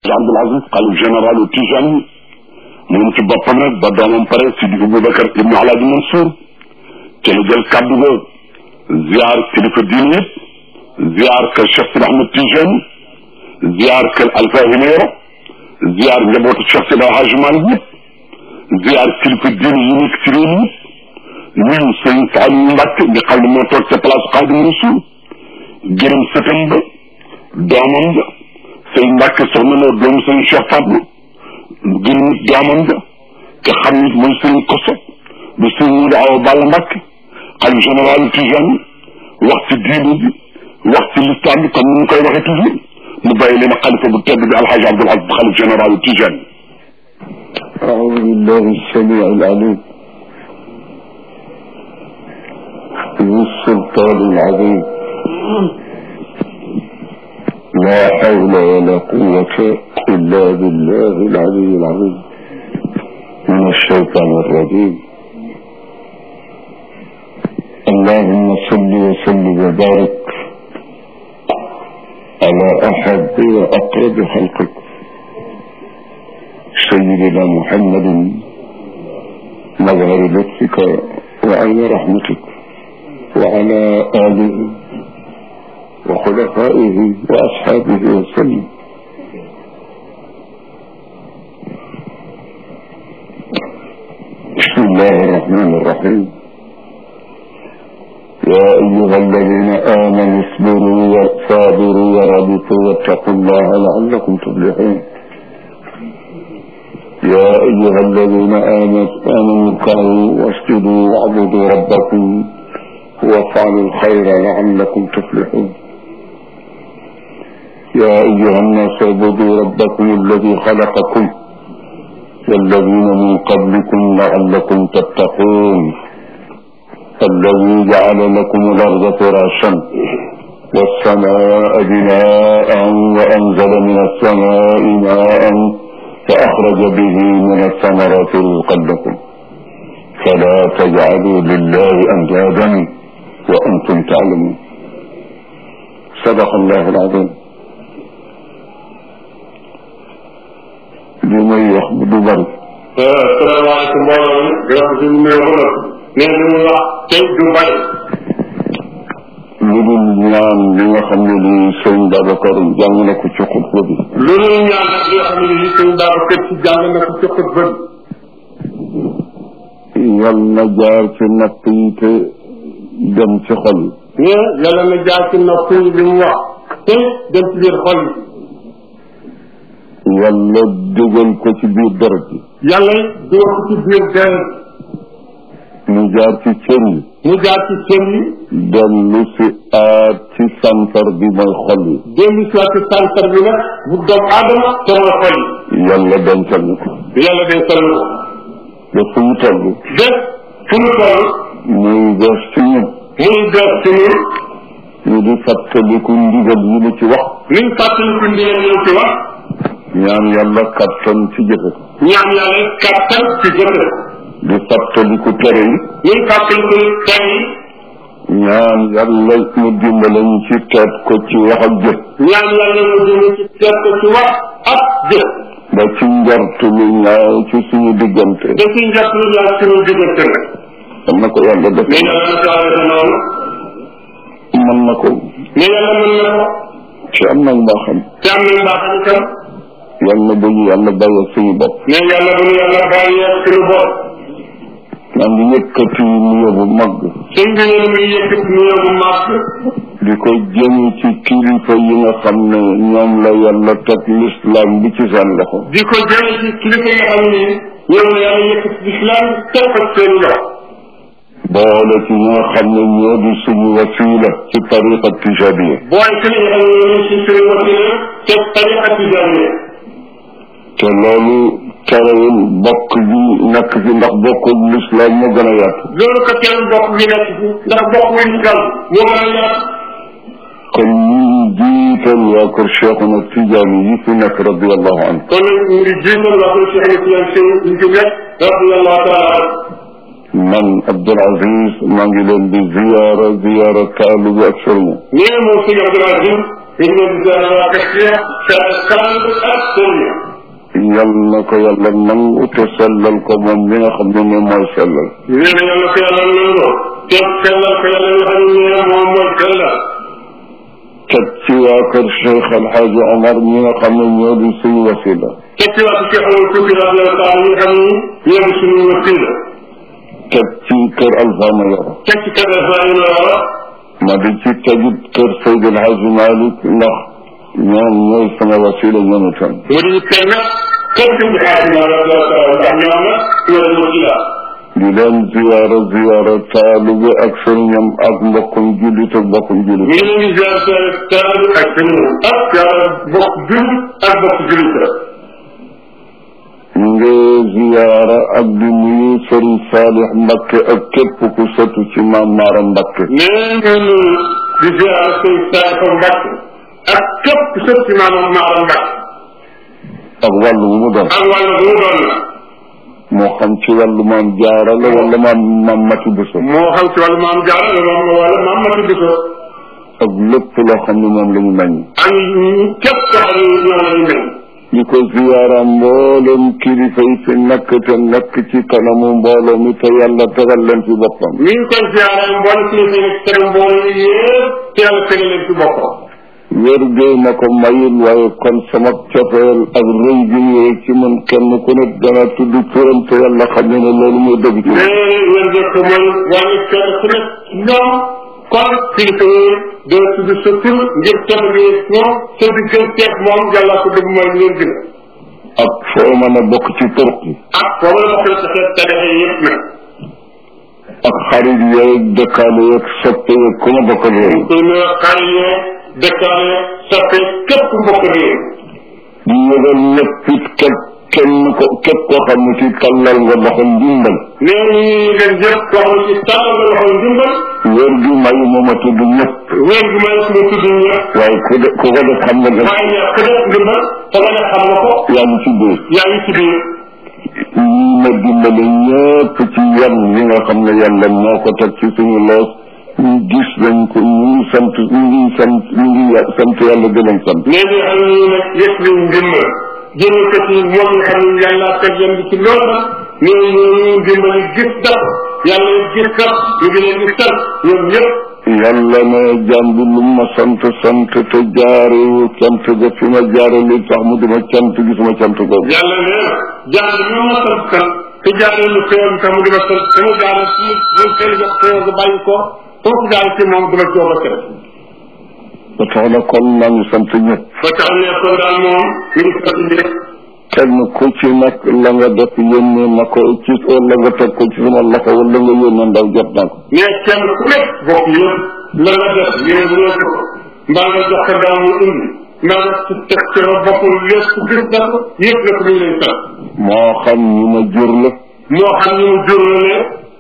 Abdoul Aziz xalif général u Tijaan yi moom ci boppam rek ba doomam pare Sidi Aboubacar ibnu Alaaji Mansour ci la jël kàddu ga ziar kilifa diine yëpp ziar kër Cheikh Sidi Ahmed Tijaan ziar kër Alpha Himeero ziar njabootu Cheikh Sidi Hadji Malick yëpp ziar kilifa diine yi nekk ci réew mi nuyu sëñ Saliou Mbacke nga xam ne moo toog ca place Xaadimu Rasuul gërëm sëtam ba doomam ba sëñ Mbacke soxna loo doomu sëñ Cheikh Fadlu gërëm doomam ba te xam nit mooy sëñ Koso bu sëñ Muudu Awa Balla Mbacke xalif général Tijaan wax ci diine bi wax ci lislam bi comme ni ñu koy waxee toujours mu bàyyi leen xalifa bu tedd bi Alhaji Abdoul Aziz xalif général Tijaan أعوذ بالله السميع العليم ذو السلطان العظيم لا حول ولا قوة إلا بالله العلي العظيم من الشيطان الرجيم اللهم صل وسلم وبارك على أحب وأقرب خلقك سيدنا محمد مظهر لطفك وعين رحمتك وعلى آله وخلفائه وأصحابه وسلم بسم الله الرحمن الرحيم يا أيها الذين آمنوا اصبروا وصابروا ورابطوا واتقوا الله لعلكم تفلحون يا أيها الذين آمنوا اركعوا واسجدوا واعبدوا ربكم وافعلوا الخير لعلكم تفلحون يا أيها الناس اعبدوا ربكم الذي خلقكم والذين من قبلكم لعلكم تتقون الذي جعل لكم الأرض فراشا والسماء بناء وأنزل من السماء ماء فأخرج به من الثمرات رزقا لكم فلا تجعلوا لله أندادا وأنتم تعلمون صدق الله العظيم li may wax du bari salaamaaleykum mbooloo mi gërëm si mu nuyoo ba nee li muy wax tey du bari lu dul ñaan li nga xam ne lii sëñ Babacar jàng na ko ci xutba bi lu dul ñaan nag li nga xam ne lii sëñ Babacar ci jàng na ko ci xutba bi yal na jaar ci napp yi te dem ci xol yi mais yàlla na jaar ci nopp yi li mu wax te dem ci biir xol yi yàlla dugal ko ci biir deret yi yàlla dugal ko ci biir deret mu jaar ci cër yi mu jaar ci cër yi dellu si aat ci santar bi mooy xol yi dellu si waat ci santar bi nag bu doomu aadama te mooy xol yi yàlla dencal ñu ko yàlla day sell ko ba fu mu toll bés fu mu toll muy bees ci ñun muy bees ci ñun ñu di fàttaliku ndigal yi mu ci wax liñ fàttaliku ndigal yi ci wax ñaan yàlla kattan ci jëfe ko ñaan yàlla kattan ci jëfe di fàttaliku tere yi liñ fàttaliku tere yi ñaan yàlla mu dimbale ñu ci teet ko ci wax ak jëf ñaan yàlla mu dimbale ci teet ko ci wax ak jëf ba ci njort lu ñaaw ci suñu diggante da ci njort lu ñaaw suñu diggante nag am na ko yàlla def mais yàlla na ko yàlla noonu mën na ko mais yàlla mën na ko ci am na mbaaxam te am na mbaaxam itam yàlla bu ñu yàlla bàyyi suñu bopp mais yàlla bu ñu yàlla bàyyi suñu bopp maa ngi yëkkati nuyoo bu mag sëñ bi ñu ngi yëkkati nuyoo bu mag di ko jëm ci kilifa yi nga xam ne ñoom la yàlla teg l'islam bi ci seen loxo di ko jëme ci kilifa yi nga xam ne ñoom la yàlla yëkkati l'islam teg ko seen loxo boole ci ñi nga xam ne ñoo di suñu wasila ci tariqa tijaniya booy ci li nga xam ne ñoo ci suñu wasila te tariqa tijaniya te loolu terewul bokk bi nekk fi ndax bokkul l'islam moo gën a yaatu loolu ko terewul bokk bi nekk fi ndax bokk wu l'islam moo gën a yaatu kon ñu jiital waa kër Cheikhuna Tijaani yi fi nekk radiallahu anhu kon nag ñu ngi jiital waa kër Cheikhuna Tijaani si ñu fi nekk radiallahu taala man Abdoul Aziz maa ngi leen di ziyaara ziyaara taalu bi ak sëriñ nee moom sëñ Abdoul Aziz ñu ngi leen di ziar waa Kër Cheikh Kaland ak Sonia. yal na ko yàlla nangu te sellal ko moom mi nga xam ne ne mooy sellal nee na yàlla ko yàlla nangoo. te sellal ko yàlla nga xam ne moom mooy sellal. teg ci waa kër Cheikh Alxaaji Omar ñi nga xam ne ñoo di suñu wasila teg ci waa Cheikh Amadou Touki radiyallahu taala ñi nga xam ni ñoo di suñu wasila. teg ci kër Alfama Yoro teg ci kër Ibrahima ma di ci tegit kër Seydi Alxaaji Malick ndax ñoom ñooy sama wasila ñoom itam mu di teg nag kër gi ñu xaar ñu radiyallahu taala ndax ñoom nag ñoo di wasila. di leen ziyaara ziyaara taalube ak sëriñam ak mbokkum jullit ak mbokkum ñu jullit ngi leen di ziar seen taal ak seen ak ziar bokk jullit ak bokk jullit la. ñu ngi ziyaara ak di nuyu sëriñ Saalix Mbakke ak képp ku sëtu ci maam Maara Mbakke nee ngeen di ziar seen Saalifa Mbàkke ak képp ku sët ci maanaam Maara Mbàkke ak wàllu bu mu doon ak wàll bu mu doon la. moo xam ci wàllu maam jaara la wala maam maam mati béso moo xam ci wàllu maam Jaara la moom wala maam Mati Biso ak lépp loo xam ne moom la ñu meññ ak képp koo xam ne ñoo la ñu mel. di ko ziyaara mboolem kilifa yi fi nekk te nekk ci kanamu mbooloo mi te yàlla tegal leen ci boppam mi ngi koy ziare mboolem kilifa yi nekk seen mbooloo yi yëpp te yàlla tegal leen ci boppam. wér géey ma ko mayul waaye kon sama cofeel ak rëy gi ñu rëy ci man kenn ku ne dana tudd turam te yàlla xam ne ne loolu mooy dëgg ci man. mais wér nga ko mooy wàllu kenn ku nekk ñoom kon kilifa yi doo tudd sa tur ngir tedd gi ñoom sa digganteeg moom yàlla ko dëgg mooy ngeen gën ak foo mën a bokk ci turk yi ak foofu la bokk sa xeet tarixa yi yëpp nag. ak xarit yeeg dëkkaale yeeg soppe yeeg ku ma bokkal yooyu kuy ne xarit yeeg dëkkaale soppe képp mbokk réew. di yëgal ñëpp it képp kenn ko képp koo xam ne ci tàllal nga loxo ndimbal nee ñu leen jëpp koo xam ne ci tàllal nga loxo ndimbal wér gi may moom a tudd ñëpp wér gi may suñu tudd ñëpp waaye ku de ku ko def xam nga def waaye ñàkk def ndimbal te nga ne xam nga ko yaa ngi ci biir yaa ngi ci biir ñi ma dimbale ñëpp ci yan yi nga xam ne yàlla moo ko teg ci suñu loos ñu gis nañ ko ñu ngi sant ñu ngi sant ñu ngi ya- sant yàlla di leen sant nee ñu xam ne nag yëpp nañ ndimbal jëme ko ci moom nga xam ne yàlla teg leen di ci loolu nag nee ñooñu ndimbali gis daf yàlla gis daf ñu ngi leen di sant ñoom ñëpp yàlla ne jaam bi lu ma sant sant te jaarewu cant ga fi ma jaare li tax mu dima cant gisuma cant googu yàlla nee na jaar bi ma sant sant te jaaree lu xew tam mu di ma sant te mu jaaree ci mu xel jox xew nga bàyyi ko foofu daal ci moom du ma coow ba kër ba tax na kon maa ngi sant ñëpp ba tax ne kon daal moom mi ngi sant ñëpp kenn ku ci nag la nga def yónnee na ko ci wala nga teg ko ci sama loxo wala nga yónnee ndaw jot naa ko mais kenn ku nekk bokk yëpp la nga def yéen bu ko mbaa nga jox ko daaw mu indi mbaa nga ci teg ci sa bopp lépp gis na ko yëpp la ko ñu leen sant moo xam ñu ma jur la moo xam ñu mu juralee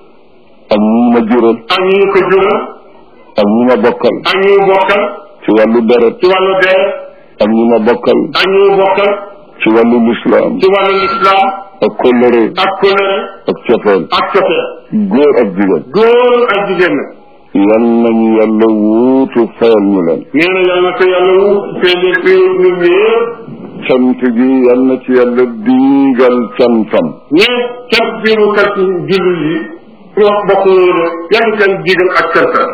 ak ñu ma jural ak ñu ñu ko jural ak ñu ma bokkal ak ñu mu bokkal ci wàllu deret ci wàllu dee ak ñu ma bokkal ak ñu mu bokkal ci wàllu lislaam ci wàllu lislaam ak kóllëre ak kóllëre ak cofeel ak cofeel góor ak jigéen góor ak jigéen nag yal nañu yàlla wuutu fayal ñu leen nee na yàlla na ko yàlla wut fee leen fi ñun ñëpp cant gi yal na ci yàlla diigal cantam ñee cant bi mu kat jullit yi wax bokk yooyu yàlla seen digal ak cantam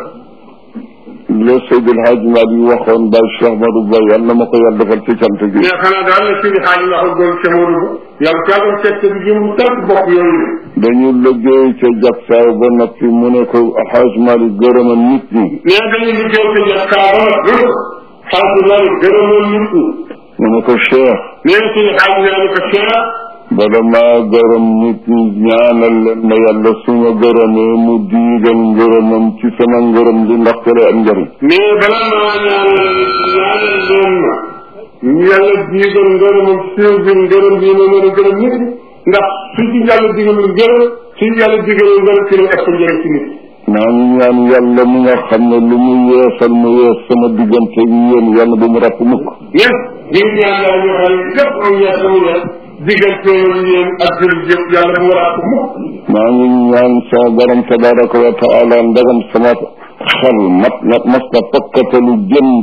le Seydil Hadj Malick waxoon Baye Cheikh Madou Ba yal na ma ko yàlla defal ci cant gi mais xanaa daal la suñu xaaj waxal goon ca Modou bu yàlla kaa doon seet bi jëm sant bokk yooyu dañu liggéey ca jagsaaw ba noppi mu ne ko Hadj Malick gërëma nit ñi nee dañuy liggéey ko jëf kaa ba nag lu xaaj loolu gërëmoon nit ñi mu ne ko Cheikh nee suñu xaaj nee ni ko Cheikh bala maa gërëm nit ñi ñaanal leen ma yàlla su ma gërëmee mu diigal ngërëmam ci sama ngërëm li ndax te lay am njëriñ mais bala maa ñaanal ñaanal leen ma yàlla diigal ngërëmam siiw bi ngërëm bi ma mën a gërëm nit ñi ndax su ci yàlla digalul ngërëm su yàlla digalul ngërëm ci la ëpp njëriñ ci nit maa ngi ñaan yàlla mi nga xam ne lu mu yeesal mu yees sama diggante ak yéen yàlla bu mu ràpp mukk ñen ñu ngi ñaan yàlla ñoo xam ne lépp am yees amu yees diggante yéen ak jullit yëpp yàlla bu mu ràpp mukk maa ngi ñaan sama borom tabaraka wa taala ndagam sama xel mat na mas na pakkatalu jëm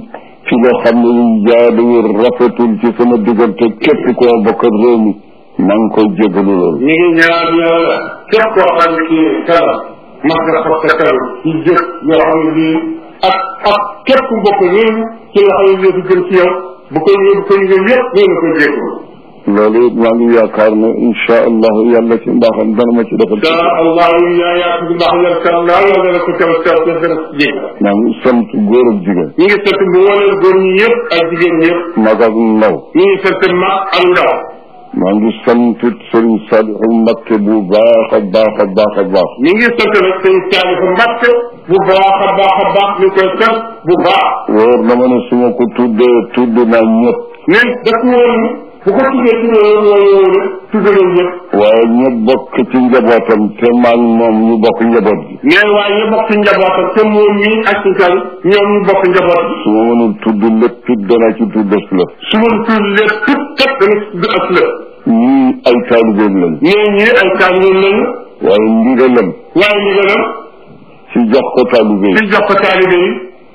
ci loo xam ne yu jaaduwul rafetul ci sama diggante képp koo bokkal réew mi maa ngi koy jégalu loolu ñu ngi ñaan yàlla képp koo xam ne kii kanam mas nga xob sa kanam ci jëf yoo xam ne bii ak ak képp ku bokk réew mi ci nga xam ne bii jëm ci yow bu koy bu koy yëg yëpp nee na koy jégalu loolu it maa ngi yaakaar ne incha allahu yàlla ci mbaaxam dana ma ci defal insha allah yaa yaa ci ndax yàlla kanam daal yàlla dana ko teew teew te dana ko jégal maa ngi sant góor ak jigéen ñu ngi sant bu waneel góor ñi yëpp ak jigéen ñi yëpp mag ak ndaw ñu ngi sant mag ak ndaw maa ngi sant sëriñ Saliou Mbacké bu baax a baax a baax a baax ñu ngi sant nag sëñ Saalifu Mbàkke bu baax a baax a baax ñu koy sant bu baax wóor na ma ne su ma ko tuddee tudd naa ñëpp ne daf woon bu ko tuddee tuddee mooy woon tudd nañ ñëpp waaye ñëpp bokk ci njabootam te maa ngi moom ñu bokk njaboot gi mais waaye ñu bokk njabootam te moom mii ak si kan ñoom ñu bokk njaboot bi su ma mënul tudd lépp it danaa ci tudd des la su ma tudd lépp tout kat dana tudd ak la ñii ay taalibeem lañ mais ñii ay taalibeem lañu waaye ndigalam waaye li gën a ci jox ko taalibe ci jox ko taalibe yi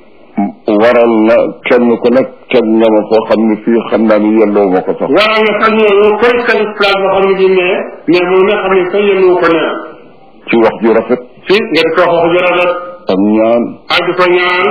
yi waral na kenn ku nekk teg nga ma foo xam ne fii xam naa ni yelloo ma ko sax waral na sax ñooñu koy teg place boo xam ne bii nee mais moom nga xam ne sax yéen ko nee ci wax ju rafet si nga di ko wax ju rafet ak ñaan ak di ko ñaan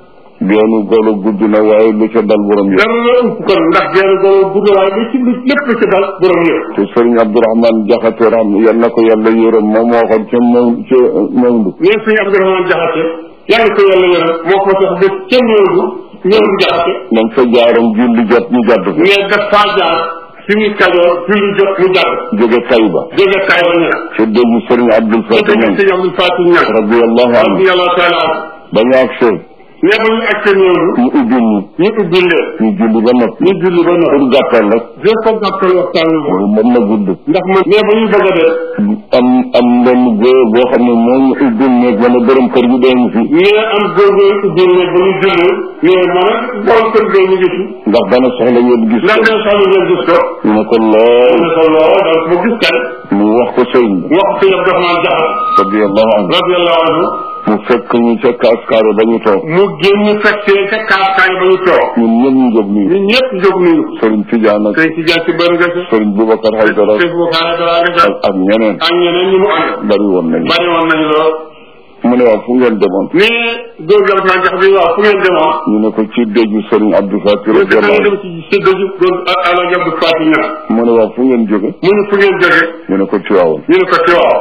geenu golo gudd na waaye lu ca dal borom yëpp dara la ëpp kon ndax genn boobu gudd waaye lu ci lu lépp lu ci dal borom yëpp te sëriñ Abdourahmane Jaxate ram yal na ko yàlla yërëm moom moo waxoon ca maw ca mawndu ñeen suñu Abdourahmane Jaxate yàlla ko yàlla yërëm moo ko tax ba ca ñëwdu ñëwdu Jaxate dañ fa jaaroon julli jot ñu jàdd ko mais daf faa jaar fi muy kajoor julli jot mu jàdd jóge Tayba jóge kaay ba ña ca déggu sëriñ Abdul te Fattah dégg ñang sëñ Abdul Fatou ñag radiyallahu anhu radiyallahu taala anhu ba ñu agsee mais ba ñu ak ca ñëwdu ñu ubbi ñu ñu ubbi leen ñu julli ba noppi ñu julli ba noppi pour gàttal rek jël ko gàttal waxtaan wi moom loolu mën na gudd ndax man mais ba ñu bëgg a def am am benn góor boo xam ne moo ñu ubbi néeg ma ne borom kër gi dee fi mais am góorgóor ubbi leen ba ñu julli mais man ak borom kër gay ñu ngi fi ndax dana soxla ngeen gis ndax ko day soxla ngeen gis ko ñu ne ko lool ne ko lool daal mu gis kan mu wax ko sëriñ bi wax ko yëpp dafa naan jaxat radiyallahu anhu radiyallahu anhu mu fekk ñu ca kaaskaare ba ñu toog mu génn fekkee ca kaakaay ba ñu toog ñun ñëpp ñu jóg nii ñun ñëpp jóg nañu sëriñ Tidiane ak sëñ ci jàll ci bër nga ca sëriñ Boubacar Haydara sëñ bu xaare dara nga ca ak ak ñeneen ak ñeneen ñi mu ànd bari woon nañu bari woon nañu lool mu ne waaw fu ngeen demoon mais góor gi dafa naan jax bi waaw fu ngeen demoon ñu ne ko ci déggu sëriñ Abdou Fatir ñu dafa radiyallahu dem ci sédd ji góor ala jab faatu ña anhu mu ne waaw fu ngeen jóge mu ne fu ngeen jóge ñu ne ko Tiwaawoon ñu ne ko ci waaw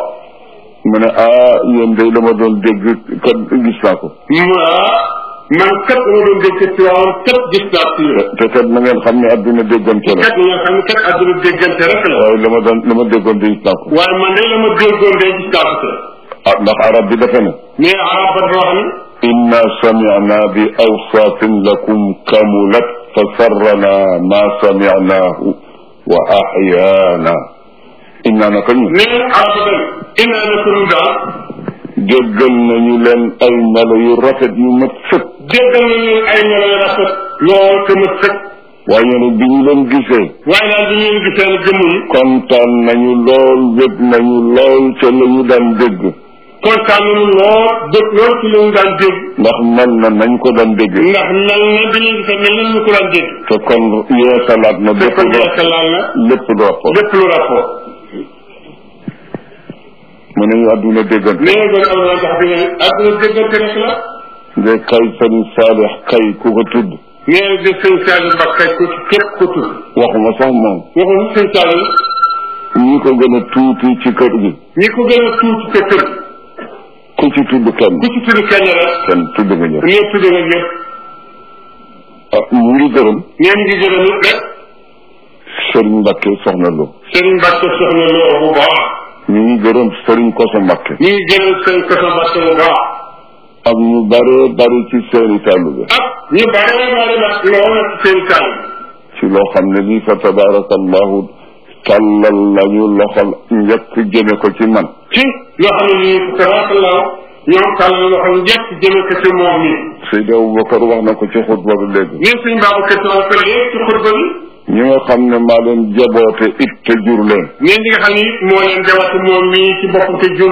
mu ne ah yéen day dama doon dégg kat gis naa ko mu ah man kat dama doon dégg ci waaw kat gis naa ci yéen te kat na ngeen xam ne adduna déggante la kat nga xam ne kat àdduna déggante rek la waaye la ma doon la ma déggoon de gis naa ko waaye man de la ma déggoon de gis naa ko ah ndax arab bi dafa ne mais arab ba dafa wax ni inna samicna bi awsafin lakum kamulat fa sarrana ma samicnaahu wa axyaana inna naka ñu mais arab ba ina na ko nu daal déggal nañu leen ay melo yu rafet yu mat sëkk déggal nañu ay melo yu rafet lool te ma sëkk waaye nag bi ñu leen gisee waaye daal di ngeen gisee ne jëmm yi kontaan nañu lool wét nañu lool ca la ñu daan dégg kontaan nañu lool dëkk lool ci li ñu daan dégg ndax mel na nañ ko daan dégg ndax mel na bi ñu gisee mel na ñu ko daan dégg te kon yeesalaat na te lépp kon lu yeesal laal na lépp lu rapport lépp lu rapport mu ne ñu àdduna déggante mais kon am na tax bi ne àdduna déggante rek la nga kay sëriñ Saalix kay ku ko tudd nee na de sëñ Saliou Mbacké ku ci képp ku tudd waxuma sax moom waxul sëñ Saliou ñi ko gën a tuuti ci kër gi ñi ko gën a tuuti ca kër ku ci tudd kenn ku ci tudd kenn rek kenn tudd nga ñëpp ñëpp tudd nga ñëpp ah ñu ngi gërëm ñeen ngi gërëm it rek sëriñ Mbacke soxna Lo Serigne Mbacke soxna loo bu baax ñu ngi gërëm sëriñ Koso Mbacke ñu ngi gërëm sëñ Koso Mbacke bu baax ak ñu bare bari ci seeni taalibe ak ñu bare bare nag lool nag seen kàll ci loo xam ne bii fa tabarakallahu tàllal lañu loxol njëkk jëme ko ci man ci loo xam ne nii tabarakallah ñoom kàll loxo njëkk jëme ko ci moom mi Seydi Aboubacar wax na ko ci xutba bi léegi ñun suñ Babacar Sow ko léegi ci xutba bi ñi nga xam ne maa leen jaboote it te jur leen ñeen ñi nga xam ni moo leen jawati moom mii ci boppam te jur leen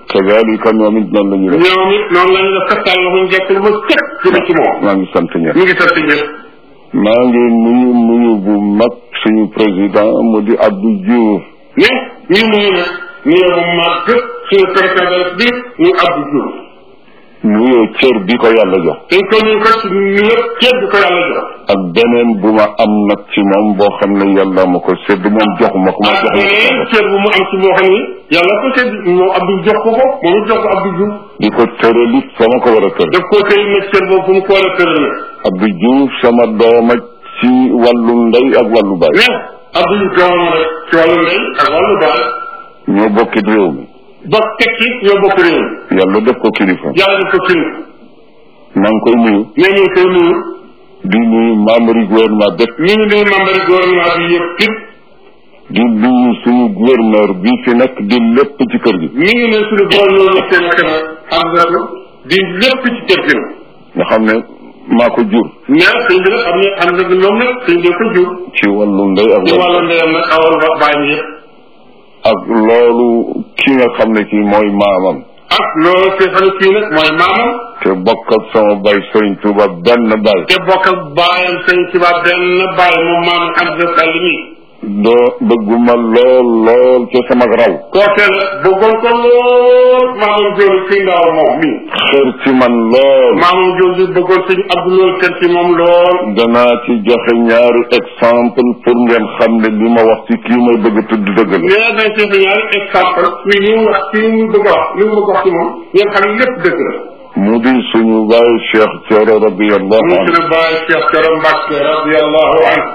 kadalika ñoom it noonu la ñu def ñoom it noonu la ñu def kattan la mu njëkk lu ma teg jëme ci moom maa ngi sant ñëpp ñu ngi sant ñëpp maa ngi nuyu nuyu bu mag suñu président mu di Abdou Diouf ne ñu nuyu nag nuyoo bu màgg suñu président bi ñu Abdou Diouf nuyoo cër bi ko yàlla jox dañ ko nuyu ko ci nuyoo ceeb bi ko yàlla jox ak beneen bu ma am nag ci moom boo xam ne yàlla ma ko sédd moom joxuma ko ma ak jox beneen ceeb bu mu am ci boo xam ni yàlla ko seet moom Abdou jox ko ko moom it jox ko Abdou Diouf di ko tëralit sama ko war a tër daf koo tëy nag ceeb boobu fu mu ko war a tëral nag Abdou Diouf sama dooma ci wàllu ndey ak wàllu baay ne Abdou Diouf doomam rek ci wàllu ndey ak wàllu baay ñoo bokkit réew mi ba teg ci ñoo bokk réew mi yàlla def ko kilifa yàlla def ko kii maa ngi koy nuyu ne ñu koy nuyu di nuyu membre yi gouvernement bépp ñu ngi nuyu membre yi gouvernement bi yëpp it di nuyu suñu gouverneur bi fi nekk di lépp ci kër gi ñu ngi nuyu suñu gouvernement yi seen ak am na di lépp ci kër gi nag nga xam ne maa ko jur mais sëñ bi nag am na am na ñoom nag sëñ bi ko jur ci wàllu ndey ak ci wàllu wàllu ndeyam nag awal ba bàyyi yëpp ak loolu ki nga xam ne kii mooy maamam ak loolu te xam ne kii nag mooy maamam te bokk ak sama bay Sëriñ Tuuba benn bay te bokk ak baayam sëñ ci ba benn baay moom maamam Abdou Sall mi doo bëgguma lool lool ca sama raw kookee la bëggoon ko lool maamam jooju ci ndaw moom mi xër ci man lool maamam jooju bëggoon sëñ Abdou loolu kër ci moom lool danaa ci joxe ñaari exemple pour ngeen xam ne li ma wax ci kii may bëgg a tudd dëgg la mais dañ ci fi ñaari exemple mi li mu wax ci li mu bëgg a wax li mu bëgg a wax ci moom ngeen xam ne lépp dëgg la mu di suñu baay Cheikh Thioro radiyallahu mu anhu suñu bàyyi Cheikh Thioro Mbacke radiallahu anhu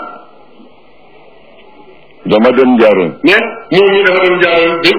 dama dem Njaaréem mais moom ñi dafa dem jaareen bi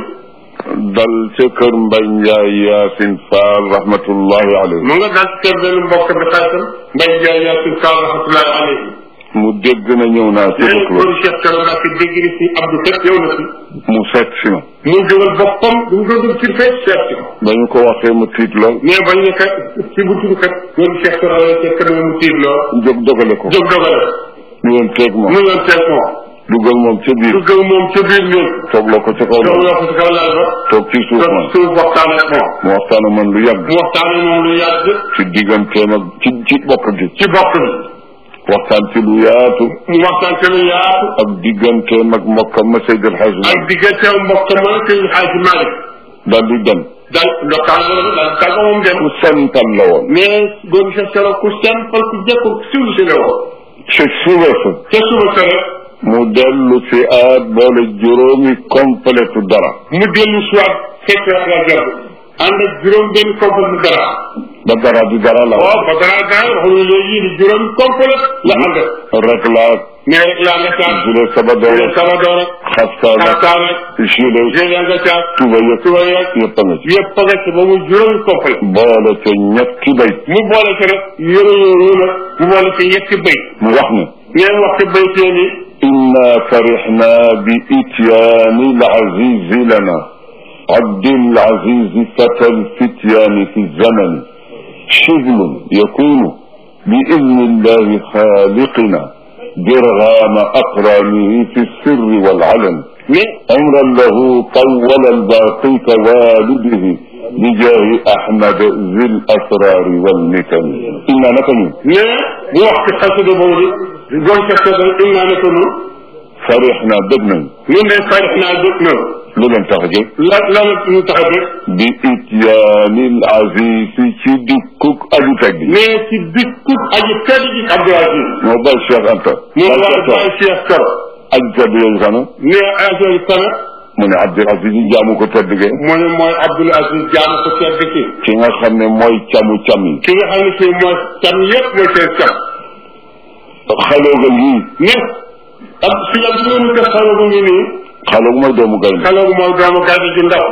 dal ca kër Mbay Njaay Yaasin Faal rahmatullahi alayhi mu nga daal ci kër benn mbokk bi xaritam Mbay Jaay Yaasin Fall rahmatullahi alayhi mu dégg na ñëw naa ci léegi dëkk góor Cheikh Thioro Mbacke dégg ni si Abdou Fekk yow na si mu seet si ma mu jógal boppam du mu doon dugg ci fekk seet si ko ba ñu ko waxee mu tiit lool mais bañ ne kat ci bu tudd kat góor Cheikh Thioro la ca kër mu tiit loo jóg dogale ko jóg dogale ñu woon teeg moom mu ngi doon seet moom dugal moom ca biir dugg moom ca biir néeg toogloo ko ca kaw doog lool yoo ko ci kaw laal ba toog ci suuf toog ma suuf waxtaan ak moom mu waxtaan ak man lu yàgg mu waxtaan ak moom lu yàgg ci digganteem ak ci ci bokk gi ci bokk bi waxtaan ci lu yaatu mu waxtaan ci lu yaatu ak digganteem ak mbokkam ma Seydi El Hadji ak Malick diggante mbokk ma sëñ Xaaji Malick daal di dem daal ndokkaan boobu daal tàgga moom dem ku sental la woon mais góor Cheikh Thioro ku simple ku jekku siwlu si la woon ci suba sa ca suba sa rek mu dellu si aat boole juróomi completu dara mu dellu soit fekk la gàbb ànd ak juróom benn complet dara ba dara di dara la waaw ba dara dara wax nga léegi ni juróom complet la ànd rek laa mais rek laa nga caag gilet sabadoor jëlee sama doon ak xaftaan ak xartaan ak gilet jëlee nga caag tuba yëpp suba yeeg yëpp a nga ci yëpp a nga ci ba mu juróomi complet boole ca ñetti bay mu boole ci rek yëre yooyu nag mu boole ci yetti bëy mu wax ne ngeen wax ci bëy seen yi إنا فرحنا بإتيان العزيز لنا عبد العزيز فتى الفتيان في الزمن شبل يكون بإذن الله خالقنا برغام أقرانه في السر والعلن mais عمرا له طول الباقي كوالده بجاه أحمد ذي الأسرار والمكن إنا نكن mais mu wax ci xasida boobu di doon ca seetal innaa ne ko nu فرحنا بدنا ñun de farix naa jóg na لمن تخجل la la la ñu tax a jóg bi ityaanil aziz ci dikkuk aju teg bi mais ci dikku aji tedd ji Abdou Aziz moo bay Cheikh Anta mu bay war Cheikh bay Cheikh Thioro aj tedd yooyu sana ne Aziz sana mu ne Abdul Aziz jaamu ko tedd ge mu ne mooy Abdoul Aziz jaamu ko tedd ki ki nga xam ne mooy camu cam yi ki nga xam ne kii mooy cam yëpp mooy seen cam xalooga ngii ne ak si am si ñu ko xalo bu ngi nii xaloog mooy doomu gaynde xalo bu mooy doomu gaynde ju ndaw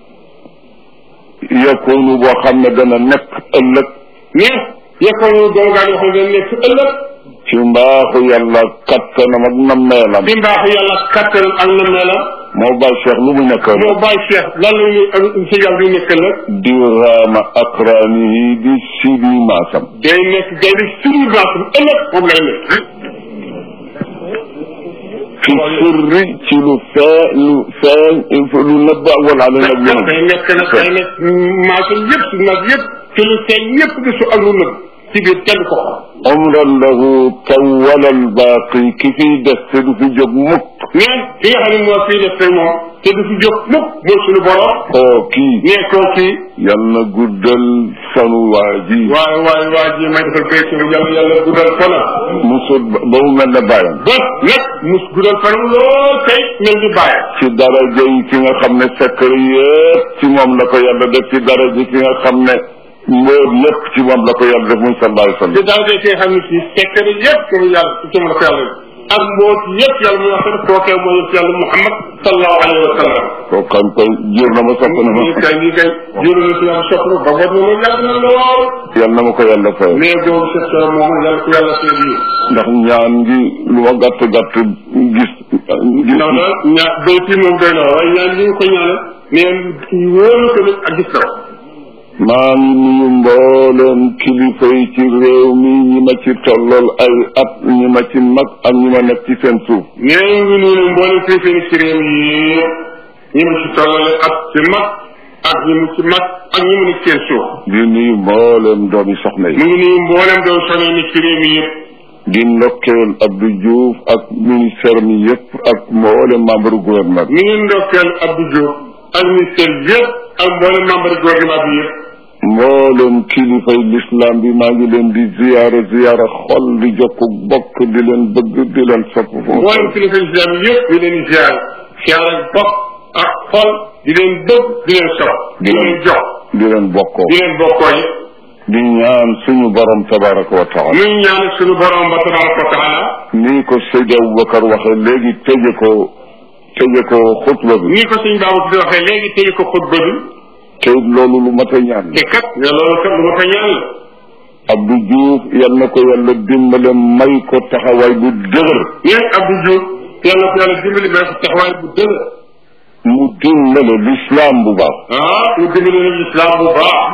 yakunu boo xam ne dana nekk ëllëg ne yekkoon ñu doomu gaynde yoo xam ne nekk ëllëg ci mbaaxu yàlla kattanam ak nammeelam ci mbaaxu yàlla kattan ak na melam moo bay Cheikh lu mu nekk moo bàyyi Cheikh lan la ñuy si yàlla di nekk ëllëg di raama akraanihi di sibi maasam day nekk gaynde suñu baasam ëllëg moom lay nekk fi sirri ci lu fee lu feeñ lu nëbb ak wala ala nag ndax day nekk nag day nekk maasam yëpp su nag yëpp te lu feeñ yëpp gisu ak lu nëbb ci biir kenn ko xam umran lahu tawala albaaqi ki fiy des te du fi jóg mukk neen ki nga xam ne moo fii def tey moom te du fi jóg mukk mooy suñu borom koo kii nee koo kii yal na guddal sanu waa ji waaye waaye waa ji may defal béy suñu yàlla yàlla guddal fanam musut ba mu mel ne bàyyam ba nag mus guddal fanam lool tey mel ni bàyyi ci daraja yi ki nga xam ne secret yëpp ci moom la ko yàlla def ci daraja ki nga xam ne mbóot yëpp ci moom la ko yàlla def muy sallallahu alayhi wa sallam te daal de ki nga xam ne si sekkari yëpp ci yàlla ci moom la ko yàlla ak mboot yëpp yàlla muy wax ne kookee mooy yëpp yàlla Muhammad sallallahu alayhi wa sallam koo xam koy jur na ma sopp na ma lii kay lii kay juru na si yàlla sopp na ba war na loolu yàgg na lool yal na ma ko yàlla fay mais boobu Cheikh Sora moom yàlla ko yàlla seen yi ndax ñaan gi lu ma gàtt gàtt gis ginnaaw daal ñaa béy fii moom doy na waaye ñaan li nga ko ñaanal neen wóolu ko nag ak gis na maa ngi nuyu mbooleem kilifa yi ci réew mi ñi ma ci tollool ay at ñi ma ci mag ak ñi ma nekk ci seen suuf nee ngi nuyu mboolem fii fii ci réew yi ñi ma ci tollale ak ci mag ak ñi mu ci mag ak ñi mu nekk seen suuf di nuyu mbooleem doomi soxna yi mu ngi nuyu mboolem doon sonné ni ci réew mi yëpp di ndokkeel Abdou Diouf ak ministère mi yëpp ak mboolem membre gouvernement mi ngi ndokkeel Abdou Diouf ak ministère yëpp ak mboolem membre gouvernement bi yëpp mboolem kilifay l'islam bi maa ngi leen di ziyaara ziyaara xol di jokk bokk di leen bëgg di leen sopp foofu mboolem kilifa islam yëpp di leen ziar ziar ak bopp ak xol di leen bëgg di leen sopp di leen jox di leen bokkoo di leen bokkoo yi di ñaan suñu borom tabaraka wa taala muy ñaan suñu borom ba tabaraka wa taala nii ko Seydi Aboubacar waxee léegi tëje ko tëje ko xutba bi nii ko suñ baabu di waxee léegi tëje ko xutba bi te loolu lu mat a ñaan te kat ne loolu kat lu ma ko ñaan la Abdou Diouf yal na ko yàlla dimbale may ko taxawaay bu dëgër ñeen Abdou Diouf yàlla ko yàlla dimbali may ko taxawaay bu dëgër mu dimbale l'islam bu baax ah mu dimbali na islam bu baax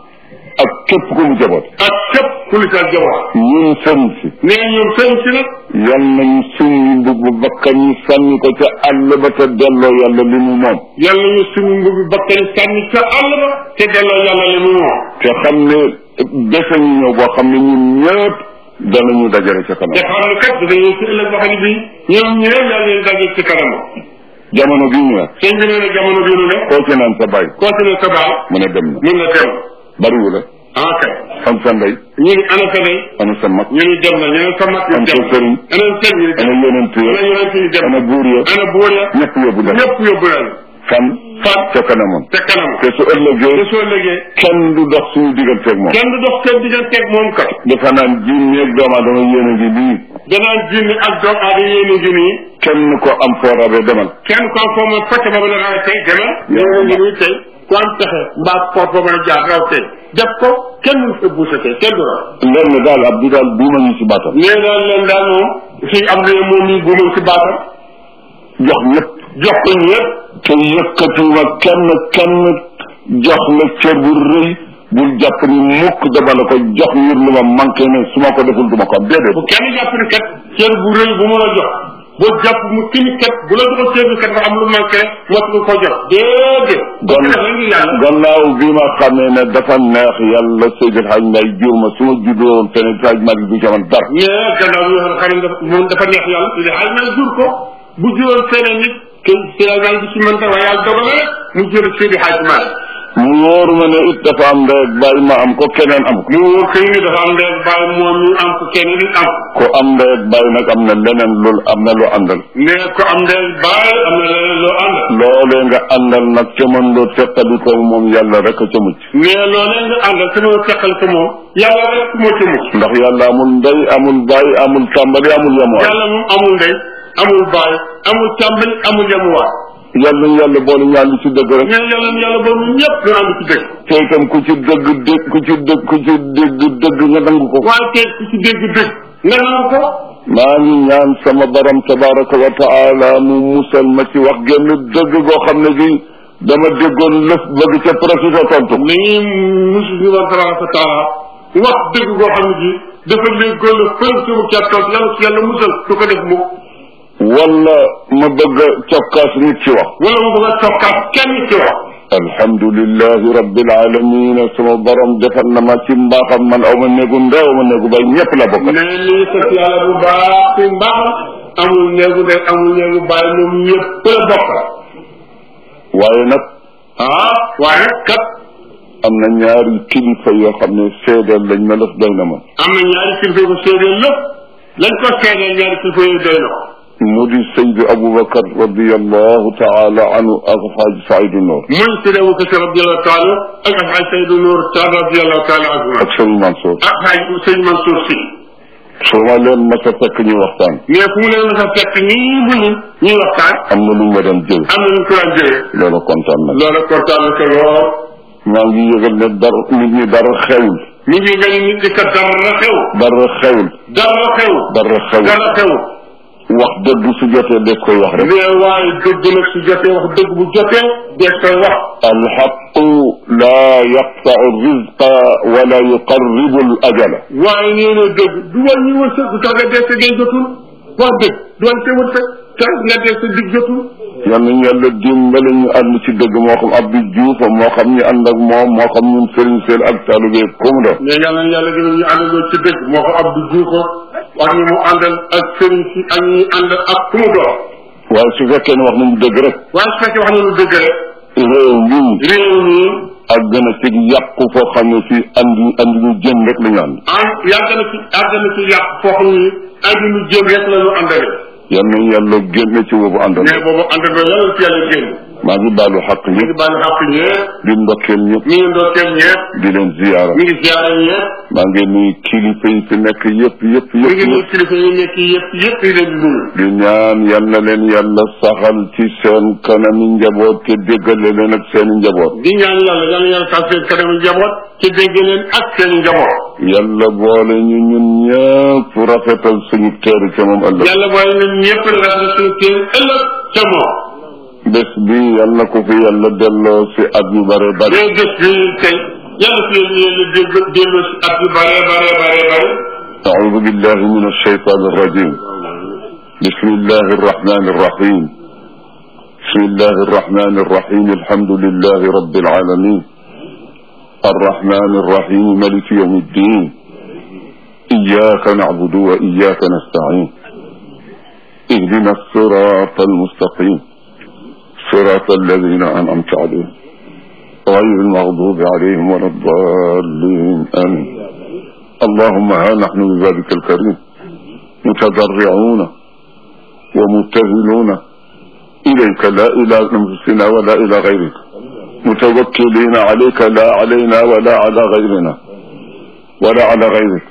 ak képp ku mu jaboot ak képp ku li sa jabar ñun sën si nee ñoom sëñ si nag yal nañu suñu mbubbu bakkan ñu sànni ko ca àll ba te delloo yàlla li mu moom yàlla ñu suñu mbubi bakkan sànni ca àll ba te delloo yàlla li mu moom te xam ne bese ñu ñëw boo xam ne ñun ñëpp danañu dajale ca te kanam xam ne kat dañuy ci ëllëg boo xam ne bii ñoom ñëpp yàlla leen daje ci kanam jamono bi ñu ne sëñ bi nee na jamono bii nu ne koo ci naan sa bàyyi continué sa baal mu ne dem na mun na dem bariwu la ah kay am sa ndey ñu ni ana sa day ana sa mag ñu ni dem na ñu ne sa mag am yi sa dem sëriñ ana sëñ yi dem ana yonent ana ya yonent yi dem ana buur ya ana buur ya ñëpp yóbbu leen ñëpp yóbbu leen fan fan ca kanamam te kanam te su ëllëgee te soo légee kenn du dox suñu digganteeg moom kenn du dox seen digganteeg moom kat dafa naan jinne ak doomu aadama yéen a ngi nii danaan jinni ak doom aada yéene ngi nii kenn ko am foo rabe demal kenn ko foo mën focc ba mën a raw tey demal yéene ngi nii tey ku am pexe mbaa poot ba mën a jaar raw tey def ko kenn mënu fa buuse tey kenn du raw lenn daal ab du daal buuma ñu ci baatam nee daal leen daal moom fii am na moom mii bu mu ci baatam jox ñëpp jox ko ñëpp te yëkkatiwuma kenn kenn jox la cër bu rëy bul jàpp ni mukk dama la ko jox ngir lu ma manqué ne su ma ko deful du ma ko am déedéet bu kenn jàpp ni kat cër bu rëy bu mu la jox boo jàpp mu kini kat bu la joxoon cër bi kat dafa am lu manqué moo tax nga ko jox déedéet gon def la ngi yàlla gannaaw bi ma xamee ne dafa neex yàlla Seydil Hadj Mbaye jur ma su ma juddoo woon feneen Hadj Malick du ci man dara mais gannaaw bi nga xam ne dafa moom dafa neex yàlla il ay na jur ko bu juróon feneen nit kenn Sénégal bi ci mën ta waaye yàlla dogal rek mu jur Seydi Hadj Malick mu wóor ma ne it dafa am ndey ak bàyyi ma am ko keneen am ko mu wóor kay ni dafa am ndey bàyyi moom mi am ko keneen it am ko am ndey ak bàyyi nag am na leneen loolu am na lu àndal ne ko am ndey bàyyi am na leneen loo ànd loolee nga àndal nag ca mën loo teqali ko moom yàlla rek a ca mucc mais loolee nga àndal te mën a teqal ko moom yàlla rek moo ca mucc ndax yàlla amul ndey amul bàyyi amul tàmbali amul yamuwaay yàlla moom amul ndey amul bàyyi amul tàmbali amul yemuwaay yàlla ñu yàlla boole ñu ànd ci dëgg rek mais yàlla yàlla boobu ñëpp ñu ànd ci dëgg te itam ku ci dëgg dëgg ku ci dëgg ku ci dëgg dëgg nga nangu ko waaye tey ku ci dégg dëgg nga nangu ko maa ngi ñaan sama borom tabaraka wa taala mu musal ma ci wax genn dëgg goo xam ne gi dama déggoon lëf bëgg ca profité tontu ni musu ñu war tabaraka wa taala wax dëgg goo xam ne ji dafa léegoo la fël sumu ca toog yàlla ci yàlla musal du ko def mukk wala ma bëgg a cokkaas nit ci wax wala mu bëgg a tokkaat kenn ci wax alhamdulilahi rabbil alamin sama borom defal na ma ci mbaaxam man aw ma néegu ndew ma néegu bay ñëpp la bokk ne lii sant yàlla bu baax ci mbaaxam amul néegu de amul néegu bàyyi moom ñëpp la bokk waaye nag ah waaye kat am na ñaari kilifa yoo xam ne seedeel lañ ma def doy na ma am na ñaari kilifa yu ko seedeel lépp lañ ko seedeel ñaari kilifa yooyu doy na ko mu di Seydi Aboubacar radiallahu taala anhu ak Xaaj Saydu Noor muy Seydi Aboubacar radiallahu taala ak Xaaj Saydu Noor taala radiallahu taala anhu ak Sëriñ Mansour ak Xaaj Sëñ Mansour si su ma leen mas a fekk ñu waxtaan mais fu mu leen mos a fekk nii mu ni ñuy waxtaan am na lu ma doon jël am na ñu ko daan jëlee loolu kontaan na loolu kontaan na ko lool maa ngi yëgal ne dara nit ñi dara xewul mi ngi nga ni nit ki kat dara xew dara xewul dara xew dara xewul dara xew wax dëgg su jotee des koy wax rek mais waaye dëgg nag su jotee wax dëgg bu jotee des koy wax alxaqu laa yaqtau rizqa wala yuqarribu al ajala waaye nee na dëgg du wàññi wërsëg du tax nga dee sa day jotul wax dëgg du wàññi sa wërsëg tax nga dee sa dig jotul yal nañu yàlla dimbale ñu ànd ci dëgg moo xam Abdou Diouf moo xam ñu ànd ak moom moo xam ñun Serigne Sène ak Taloubé comme do mais yàlla na yàlla gën ñu àndandoo ci dëgg moo ko Abdou Diouf ak ñi mu àndal ak sëriñ si ak ñi àndal ak ku mu doon waaye su fekkee ne wax nañu dëgg rek waaye su fekkee wax na lu dëgg rek réew mi réew mi ak gën a ci yàqu foo xam ne fii andi andi ñu jëm rek la ñu ànd ah yàgg na ci yàgg na ci yàq foo xam ni ay lu jëm rek la ñu àndale yal nañu yàlla génne ci boobu àndal mais boobu àndandoo yàlla ci yàlla génn maa ngi baalu xaq mi ngi ñëpp bàyyi xàq ñëpp di ndokkeel ñëpp mi ngi ndokkeel ñëpp di leen ziyaara mi ngi ziyaare ñëpp maa ngi nuyu kilifa yi fi nekk yëpp yëpp mi yëpp ngi nuyu yëpp kilifa yi nekk yëpp yëpp yi leen di nuyu di ñaan yal na leen yàlla saxal ci seen kanami njaboot te déggale leen ak seen i njaboot di ñaan yàlla yàlla yàlla tax seen kanamu njaboot ci dégg leen ak seen njaboot yàlla boole ñu ñun ñëpp rafetal suñu teeru ca moom ëllëg yàlla booy ñun ñëpp la rafetlu suñu kër ëllëg ca moom bés bi yal na ko fi yàlla delloo si at yu bare bare mais bés bi tey yàlla fi yàlla dégg delloo si at yu bare bare bare bare أعوذ بالله من الشيطان الرجيم بسم الله الرحمن الرحيم بسم الله الرحمن الرحيم الحمد لله رب العالمين الرحمن الرحيم ملك يوم الدين إياك نعبد وإياك نستعين اهدنا الصراط المستقيم صراط الذين أنعمت عليهم غير المغضوب عليهم ولا الضالين آمين اللهم ها نحن ببابك الكريم متضرعون ومبتهلون إليك لا إلى أنفسنا ولا إلى غيرك متوكلين عليك لا علينا ولا على غيرنا ولا على غيرك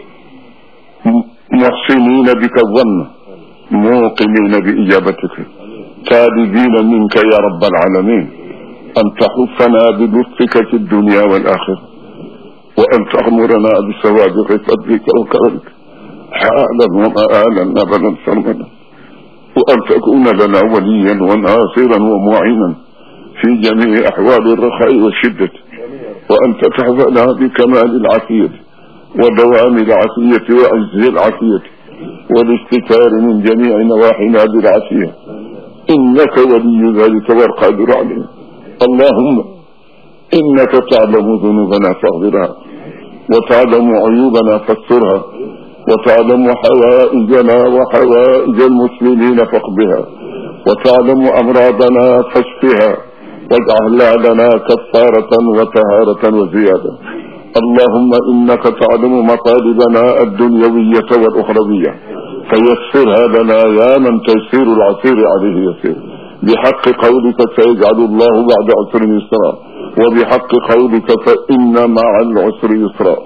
محسنين بك الظن موقنين بإجابتك تالبين منك يا رب العالمين أن تحفنا بلطفك في الدنيا والآخرة وأن تأمرنا بسوابق فضلك وكرمك حالا ومآلا أبدا سرمدا وأن تكون لنا وليا وناصرا ومعينا في جميع أحوال الرخاء والشدة وأن تتحفنا بكمال العافية ودوام العافية وعز العافية والاستكار من جميع نواحينا بالعافية إنك ولي ذلك والقادر عليه اللهم إنك تعلم ذنوبنا فاغفرها وتعلم عيوبنا فاسترها وتعلم حوائجنا وحوائج المسلمين فاقضها وتعلم أمراضنا فاشفها واجعل لنا كفارة وطهارة وزيادة اللهم إنك تعلم مطالبنا الدنيوية والأخروية فيسرها لنا يا من تيسير العسير عليه يسير بحق قولك سيجعل الله بعد عسر يسرا وبحق قولك فإن مع العسر يسرا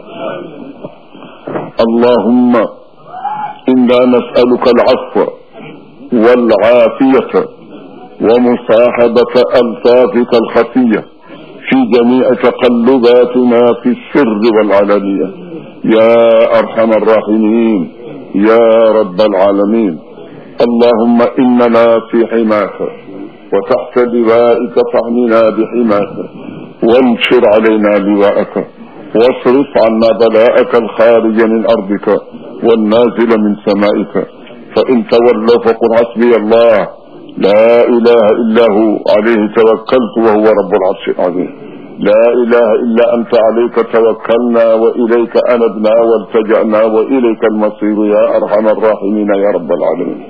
اللهم إنا نسألك العفو والعافية ومصاحبة ألفاظك الخفية في جميع تقلباتنا في السر والعلانية يا أرحم الراحمين يا رب العالمين اللهم إننا في حماك وتحت لوائك فاحمنا بحماك وانشر علينا لواءك واصرف عنا بلاءك الخارج من أرضك والنازل من سمائك فإن تولوا فقل حسبي الله لا إله إلا هو عليه توكلت وهو رب العرش العظيم لا إله إلا أنت عليك توكلنا وإليك أنبنا والتجأنا وإليك المصير يا أرحم الراحمين يا رب العالمين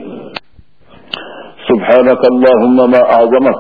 سبحانك اللهم ما أعظمك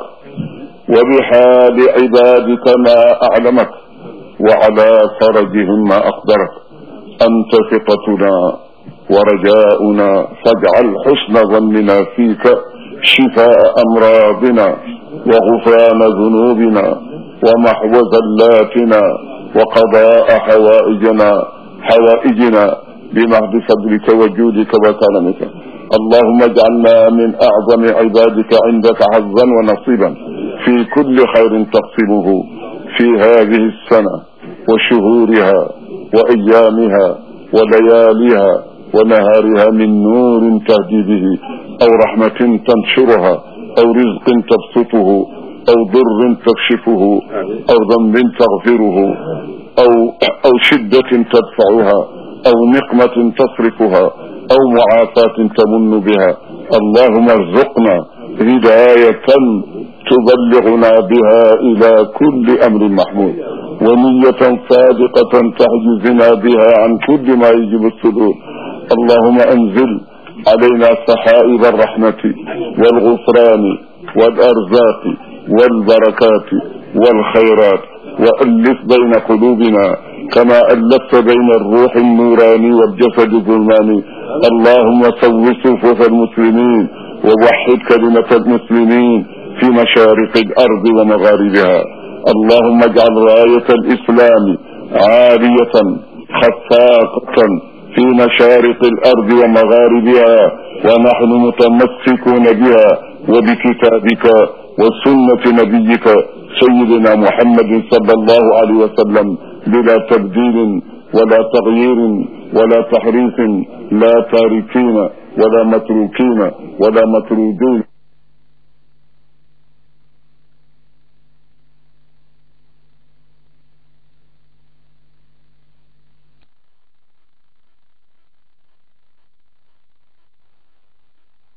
وبحال عبادك ما أعلمك وعلى فرجهم ما أقدرك أنت ثقتنا ورجاؤنا فاجعل حسن ظننا فيك شفاء أمراضنا وغفران ذنوبنا ومحو زلاتنا وقضاء حوائجنا حوائجنا بمهد فضلك وجودك وكرمك اللهم اجعلنا من أعظم عبادك عندك حظا ونصيبا في كل خير تقسمه في هذه السنة وشهورها وأيامها ولياليها ونهارها من نور تهدي به أو رحمة تنشرها أو رزق تبسطه أو ضر تكشفه أو ذنب تغفره أو أو شدة تدفعها أو نقمة تصرفها أو معافاة تمن بها اللهم ارزقنا هداية تبلغنا بها إلى كل أمر محمود ونية صادقة تحجزنا بها عن كل ما يجب الصدور اللهم أنزل علينا سحائب الرحمة والغفران والأرزاق والبركات والخيرات وألف بين قلوبنا كما ألفت بين الروح النوراني والجسد الظلماني اللهم سو صفوف المسلمين ووحد كلمة المسلمين في مشارق الأرض ومغاربها اللهم اجعل راية الإسلام عالية خفاقة في مشارق الأرض ومغاربها ونحن متمسكون بها وبكتابك وسنة نبيك سيدنا محمد صلى الله عليه وسلم بلا تبديل ولا تغيير ولا تحريف لا تاركين ولا متروكين ولا مطرودين